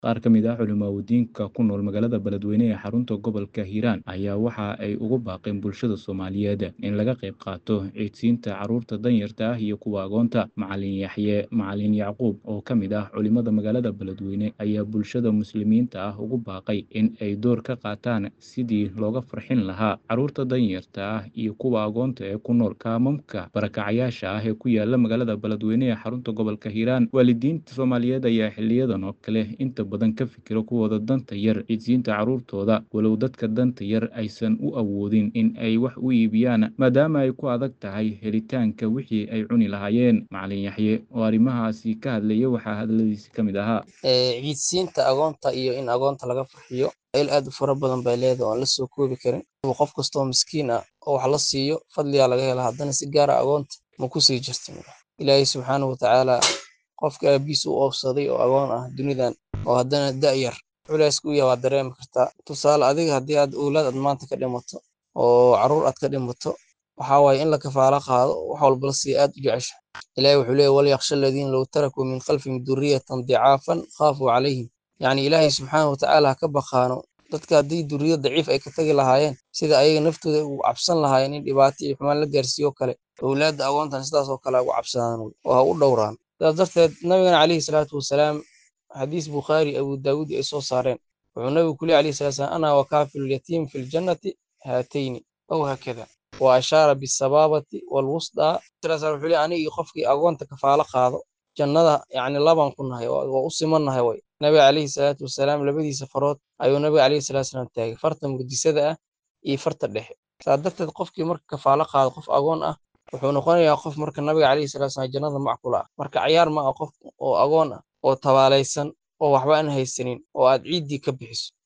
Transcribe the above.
Qaar ka mid ah culimaawoodiinka ku nool magaalada Beledweyne ee xarunta gobolka Hiiraan ayaa waxa ay ugu baaqeen bulshada Soomaaliyeed in laga qayb qaato ciidsiinta carruurta danyarta ah iyo kuwa agoonta. Macalin Yaxye Macalin Yacquub, oo ka mid ah culimada magaalada Beledweyne, ayaa bulshada muslimiinta ah ugu baaqay in ay door ka qaataan sidii looga farxin lahaa carruurta danyarta ah iyo kuwa agoonta ee ku nool kaamamka barakacayaasha ah ee ku yaala magaalada Beledweyne ee xarunta gobolka Hiiraan. Waalidiinta Soomaaliyeed ayaa xiliyadan oo kale inta badan ka fikira kuwooda danta yar ciidsiinta carruurtooda, walow dadka danta yar aysan u awoodin in ay wax u iibiyaan maadaama ay ku adag tahay helitaanka wixii ay cuni lahaayeen. Macalin Yaxye oo arrimahaasi ka hadlaya waxaa hadaladiisa ka mid ahaa. ciidsiinta agoonta iyo in agoonta laga farxiyo il aad u fara badan bay leedahay oo aan la soo koobi karin qof kastoo miskiin ah oo wax la siiyo fadliyaa laga hela haddana si gaara agoonta ma ku sii jirtin ilaahay subxaanahu watacaala qofka aabiis u oofsaday oo agoon ah dunidan oo haddana da-yar culayska u yahay waad dareemi kartaa tusaale adiga haddii aad owlaad aad maanta ka dhimato oo carruur aad ka dhimato waxaa waaye in la kafaalo qaado wax walba la siiya aad u jecesha ilaahay wuxuu leeyahy walyakhsha aladiina low tarakuu min khalfihim duriyatan dicaafan khaafuu calayhim yacni ilaahay subxaanahu watacaala ha ka baqaano dadka haddii duriyad daciif ay ka tagi lahaayeen sida ayaga naftooda ugu cabsan lahaayeen in dhibaato iyo xumaan la gaarsiiyo kale owlaadda agoontan sidaas oo kale ugu cabsadaan oo ha u dhowraan sidaas darteed nabigana calayhi salaatu wasalaam xadiis bukhaari abu daawud ay soo saareen wuxuu nabigu ku leey alayhi salatu wasalaam ana wakaafilu lyatiim fi ljannati haatayni aw haakada wa ashaara bisabaabati walwusdaa sidaas wuxuu leey aniga iyo qofkii agoonta kafaalo qaado jannada yacni labaan ku nahay waa u simannahay way nabiga calayhi salaatu wasalaam labadiisa farood ayuu nabiga calayhi salatu wasalaam taagay farta mugdisada ah iyo farta dhexe saa darteed qofkii marka kafaalo qaado qof agoon ah wuxuu noqonayaa qof marka nabiga calayhi salatu wasalaam jannada macqul ah marka cayaar ma ah qof oo agoon ah oo tabaalaysan oo waxba aan haysanin oo aad ciiddii ka bixiso